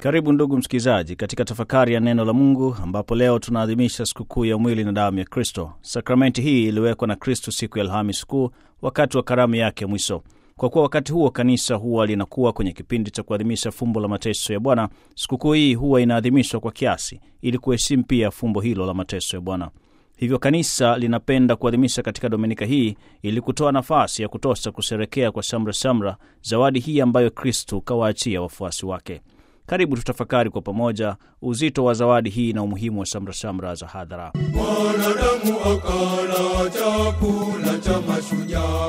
Karibu ndugu msikilizaji, katika tafakari ya neno la Mungu ambapo leo tunaadhimisha sikukuu ya mwili na damu ya Kristo. Sakramenti hii iliwekwa na Kristo siku ya Alhamis Kuu, wakati wa karamu yake ya mwisho. Kwa kuwa wakati huo kanisa huwa linakuwa kwenye kipindi cha kuadhimisha fumbo la mateso ya Bwana, sikukuu hii huwa inaadhimishwa kwa kiasi, ili kuheshimu pia fumbo hilo la mateso ya Bwana. Hivyo kanisa linapenda kuadhimisha katika dominika hii ili kutoa nafasi ya kutosha kusherekea kwa shamra shamra zawadi hii ambayo Kristu kawaachia wafuasi wake. Karibu tutafakari kwa pamoja uzito wa zawadi hii na umuhimu wa shamra shamra za hadhara. Mwanadamu akala chakula cha mashujaa,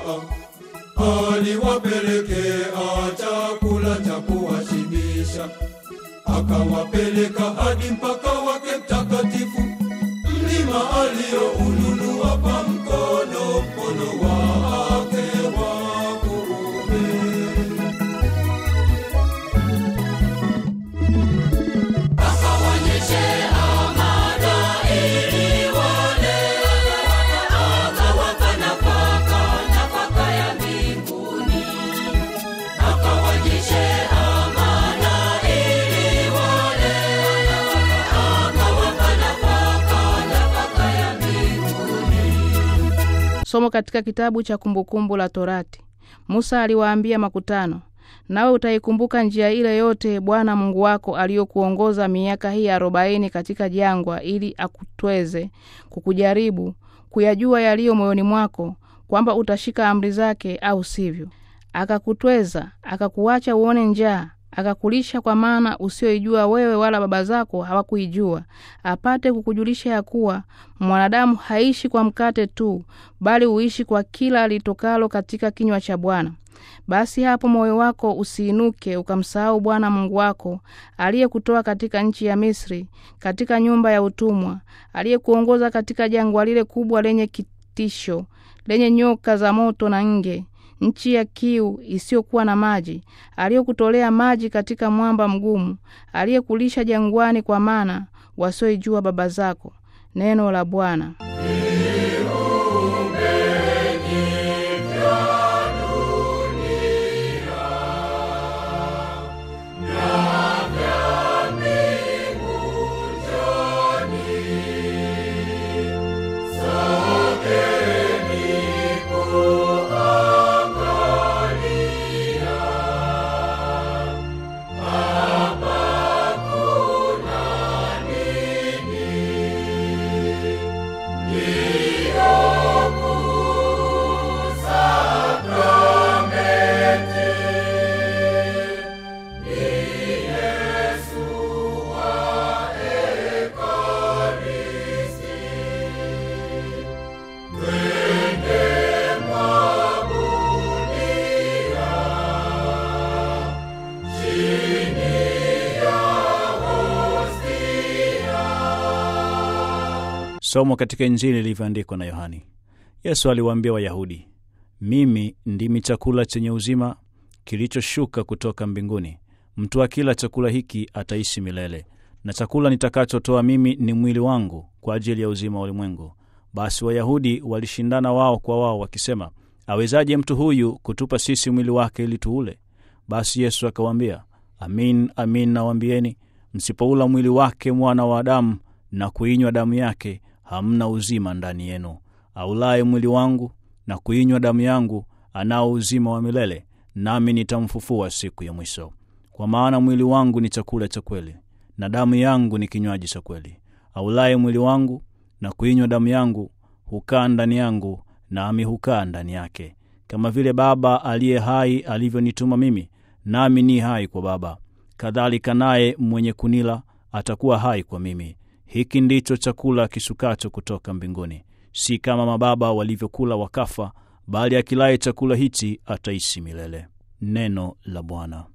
aliwapelekea chakula cha kuwashibisha, akawapeleka hadi mpaka wake mtakatifu, mlima alioununua kwa mkono, mkono wake wa kuume. Somo katika kitabu cha Kumbukumbu la Torati. Musa aliwaambia makutano, nawe utaikumbuka njia ile yote Bwana Mungu wako aliyokuongoza miaka hii arobaini katika jangwa, ili akutweze kukujaribu, kuyajua yaliyo moyoni mwako, kwamba utashika amri zake au sivyo. Akakutweza, akakuacha uone njaa, akakulisha kwa mana usioijua wewe wala baba zako hawakuijua, apate kukujulisha ya kuwa mwanadamu haishi kwa mkate tu, bali huishi kwa kila litokalo katika kinywa cha Bwana. Basi hapo moyo wako usiinuke ukamsahau Bwana Mungu wako aliyekutoa katika nchi ya Misri, katika nyumba ya utumwa, aliyekuongoza katika jangwa lile kubwa lenye kitisho, lenye nyoka za moto na nge nchi ya kiu isiyokuwa na maji, aliyekutolea maji katika mwamba mgumu, aliyekulisha jangwani kwa mana wasioijua baba zako. Neno la Bwana. Somo katika Injili ilivyoandikwa na Yohani. Yesu aliwaambia Wayahudi, mimi ndimi chakula chenye uzima kilichoshuka kutoka mbinguni. Mtu akila chakula hiki ataishi milele, na chakula nitakachotoa mimi ni mwili wangu kwa ajili ya uzima wa ulimwengu. Basi Wayahudi walishindana wao kwa wao wakisema, awezaje mtu huyu kutupa sisi mwili wake ili tuule? Basi Yesu akawaambia, amin amin nawaambieni, msipoula mwili wake mwana wa Adamu na kuinywa damu yake hamna uzima ndani yenu. Aulaye mwili wangu na kuinywa damu yangu anao uzima wa milele, nami nitamfufua siku ya mwisho. Kwa maana mwili wangu ni chakula cha kweli, na damu yangu ni kinywaji cha kweli. Aulaye mwili wangu na kuinywa damu yangu hukaa ndani yangu, nami hukaa ndani yake. Kama vile Baba aliye hai alivyonituma mimi, nami ni hai kwa Baba, kadhalika naye mwenye kunila atakuwa hai kwa mimi. Hiki ndicho chakula kishukacho kutoka mbinguni, si kama mababa walivyokula wakafa, bali akilaye chakula hichi ataishi milele. Neno la Bwana.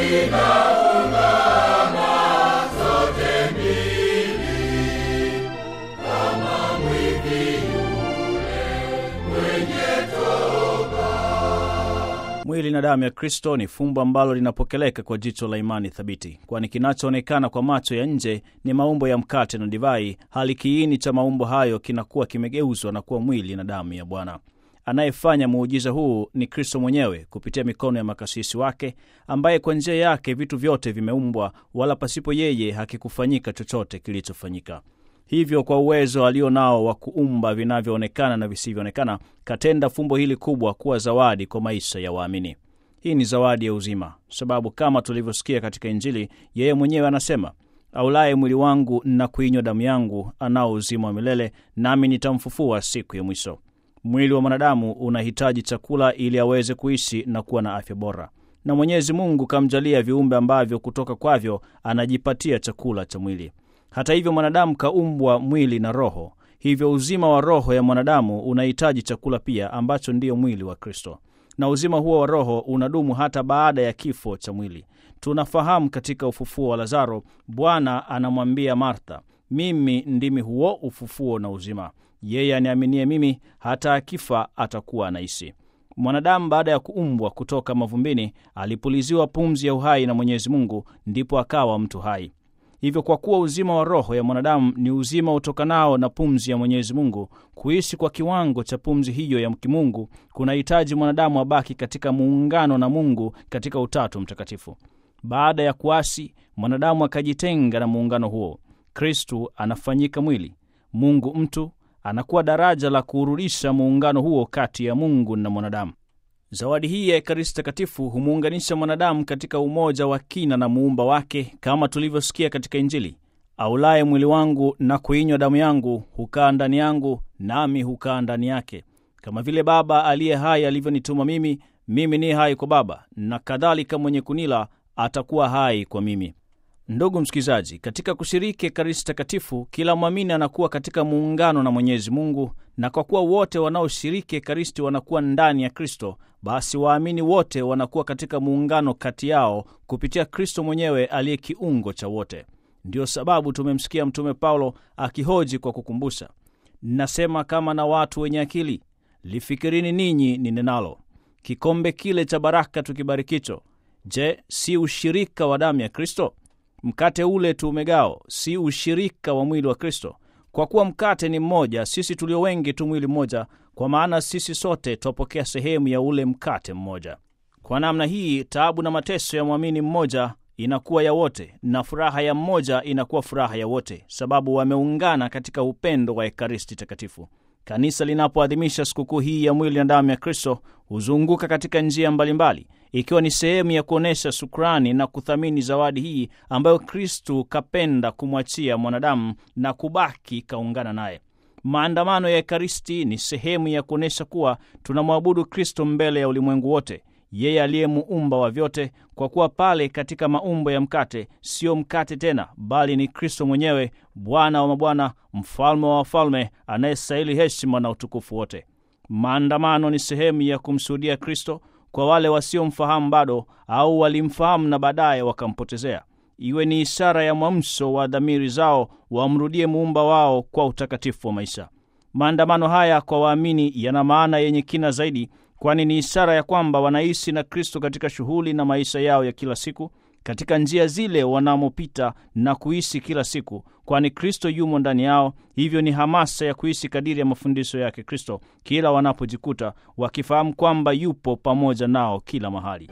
Mwili na damu ya Kristo ni fumbo ambalo linapokeleka kwa jicho la imani thabiti, kwani kinachoonekana kwa macho ya nje ni maumbo ya mkate na divai, hali kiini cha maumbo hayo kinakuwa kimegeuzwa na kuwa mwili na damu ya Bwana. Anayefanya muujiza huu ni Kristo mwenyewe kupitia mikono ya makasisi wake, ambaye kwa njia yake vitu vyote vimeumbwa, wala pasipo yeye hakikufanyika chochote kilichofanyika. Hivyo kwa uwezo alio nao wa kuumba vinavyoonekana na visivyoonekana, katenda fumbo hili kubwa kuwa zawadi kwa maisha ya waamini. Hii ni zawadi ya uzima, sababu kama tulivyosikia katika Injili, yeye mwenyewe anasema, aulaye mwili wangu na kuinywa damu yangu anao uzima wa milele, nami nitamfufua siku ya mwisho. Mwili wa mwanadamu unahitaji chakula ili aweze kuishi na kuwa na afya bora, na Mwenyezi Mungu kamjalia viumbe ambavyo kutoka kwavyo anajipatia chakula cha mwili. Hata hivyo mwanadamu kaumbwa mwili na roho, hivyo uzima wa roho ya mwanadamu unahitaji chakula pia, ambacho ndiyo mwili wa Kristo, na uzima huo wa roho unadumu hata baada ya kifo cha mwili. Tunafahamu katika ufufuo wa Lazaro, Bwana anamwambia Martha, mimi ndimi huo ufufuo na uzima, yeye aniaminie mimi, hata akifa atakuwa anaishi. Mwanadamu baada ya kuumbwa kutoka mavumbini alipuliziwa pumzi ya uhai na Mwenyezi Mungu, ndipo akawa mtu hai. Hivyo kwa kuwa uzima wa roho ya mwanadamu ni uzima utokanao na pumzi ya Mwenyezi Mungu, kuishi kwa kiwango cha pumzi hiyo ya kimungu kunahitaji mwanadamu abaki katika muungano na Mungu katika Utatu Mtakatifu. Baada ya kuasi, mwanadamu akajitenga na muungano huo. Kristu anafanyika mwili, Mungu mtu, anakuwa daraja la kuurudisha muungano huo kati ya Mungu na mwanadamu. Zawadi hii ya Ekaristi Takatifu humuunganisha mwanadamu katika umoja wa kina na muumba wake, kama tulivyosikia katika Injili: aulaye mwili wangu na kuinywa damu yangu hukaa ndani yangu, nami hukaa ndani yake, kama vile Baba aliye hai alivyonituma mimi, mimi ni hai kwa Baba, na kadhalika mwenye kunila atakuwa hai kwa mimi. Ndugu msikilizaji, katika kushiriki Ekaristi Takatifu, kila mwamini anakuwa katika muungano na Mwenyezi Mungu, na kwa kuwa wote wanaoshiriki Ekaristi wanakuwa ndani ya Kristo, basi waamini wote wanakuwa katika muungano kati yao kupitia Kristo mwenyewe aliye kiungo cha wote. Ndiyo sababu tumemsikia Mtume Paulo akihoji kwa kukumbusha, nasema kama na watu wenye akili, lifikirini ninyi ninenalo, kikombe kile cha baraka tukibarikicho, je, si ushirika wa damu ya Kristo? Mkate ule tuumegao si ushirika wa mwili wa Kristo? Kwa kuwa mkate ni mmoja, sisi tulio wengi tu mwili mmoja, kwa maana sisi sote twapokea sehemu ya ule mkate mmoja. Kwa namna hii taabu na mateso ya mwamini mmoja inakuwa ya wote, na furaha ya mmoja inakuwa furaha ya wote, sababu wameungana katika upendo wa Ekaristi Takatifu. Kanisa linapoadhimisha sikukuu hii ya mwili na damu ya Kristo huzunguka katika njia mbalimbali, ikiwa ni sehemu ya kuonyesha shukrani na kuthamini zawadi hii ambayo Kristu kapenda kumwachia mwanadamu na kubaki kaungana naye. Maandamano ya Ekaristi ni sehemu ya kuonyesha kuwa tunamwabudu Kristo mbele ya ulimwengu wote, yeye aliye muumba wa vyote, kwa kuwa pale katika maumbo ya mkate sio mkate tena, bali ni Kristo mwenyewe, Bwana wa mabwana, mfalme wa wafalme, anayestahili heshima na utukufu wote. Maandamano ni sehemu ya kumshuhudia Kristo kwa wale wasiomfahamu bado au walimfahamu na baadaye wakampotezea, iwe ni ishara ya mwamsho wa dhamiri zao wamrudie muumba wao kwa utakatifu wa maisha. Maandamano haya kwa waamini yana maana yenye kina zaidi, kwani ni ishara ya kwamba wanaishi na Kristo katika shughuli na maisha yao ya kila siku, katika njia zile wanamopita na kuishi kila siku, kwani Kristo yumo ndani yao. Hivyo ni hamasa ya kuishi kadiri ya mafundisho yake Kristo kila wanapojikuta wakifahamu kwamba yupo pamoja nao kila mahali.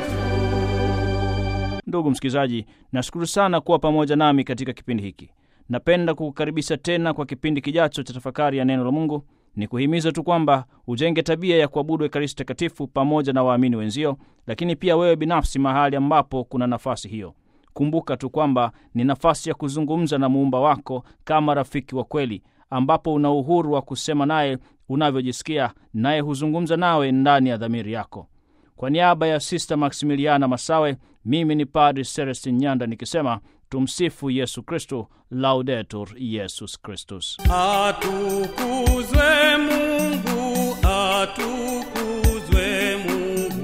Ndugu msikilizaji, nashukuru sana kuwa pamoja nami katika kipindi hiki. Napenda kukukaribisha tena kwa kipindi kijacho cha tafakari ya neno la Mungu. Ni kuhimiza tu kwamba ujenge tabia ya kuabudu Ekaristi Takatifu pamoja na waamini wenzio, lakini pia wewe binafsi mahali ambapo kuna nafasi hiyo. Kumbuka tu kwamba ni nafasi ya kuzungumza na muumba wako kama rafiki wa kweli, ambapo una uhuru wa kusema naye unavyojisikia, naye huzungumza nawe ndani ya dhamiri yako. Kwa niaba ya Sista Maximiliana Masawe, mimi ni Padri Celestin Nyanda nikisema tumsifu Yesu Kristu, Laudetur Yesus Kristus. Atukuzwe Mungu, atukuzwe Mungu.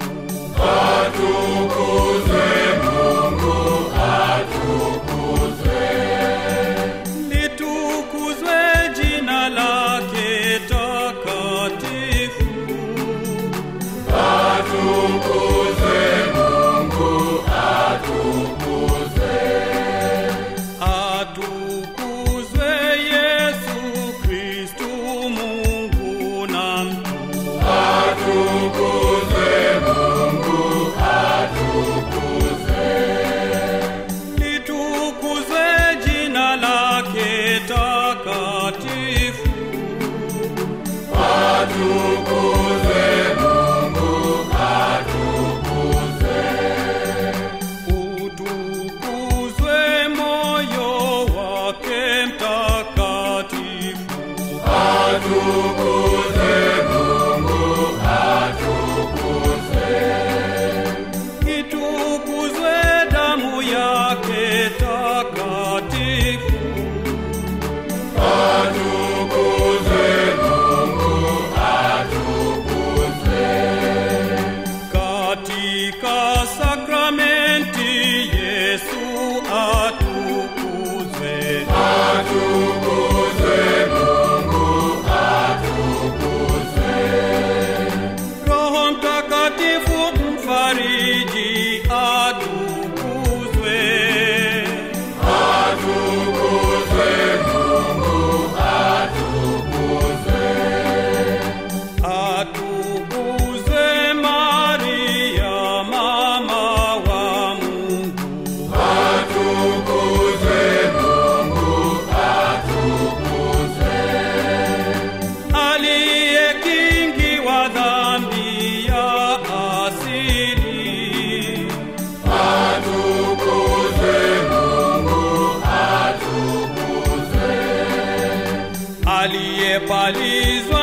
Litukuzwe jina lake takatifu. Atukuzwe Yesu Kristu Mungu na mtu. Litukuzwe jina lake takatifu. Utukuzwe moyo wake mtakatifu. Itukuzwe damu yake takatifu. Katika sakramenti Yesu atukuzwe. Roho Mtakatifu mfariji atukuzwe. Atukuzwe Maria mama wa Mungu. Aliyekingiwa dhambi ya asili. Aliyepalizwa